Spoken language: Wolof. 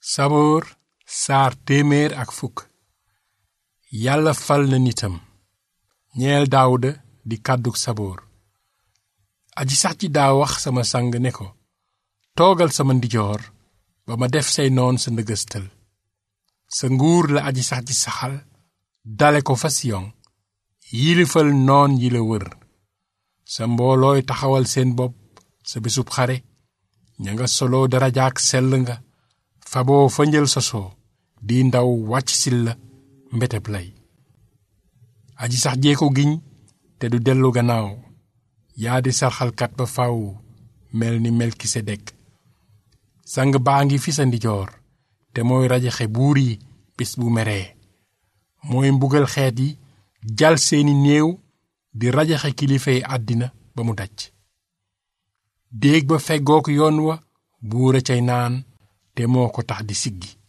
saboor saar téeméer ak fukk yàlla fal na nitam ñeel daawuda di kàddug saboor aji sax ji daa wax sama sang ne ko toogal sama ndijoor ba ma def say noon sa ndëgëstal sa nguur la aji sax ji saxal dale ko fa siyon yilifal noon yi la wër sa mboolooy taxawal seen bopp sa bésub xare ña nga soloo darajaak sell nga faboo fa njël sosoo di ndaw wàcc sil la mbeteb lay aji sax jee ko giñ te du dellu gannaaw yaa di sarxalkat ba faw mel ni melkisedek sang baa ngi fi sa ndijoor te mooy rajaxe buur yi bis bu meree mooy mbugal xeet yi jal seeni néew di rajaxe kilifay àddina ba mu daj déeg ba feggook yoon wa buura cay naan te moo ko tax di siggi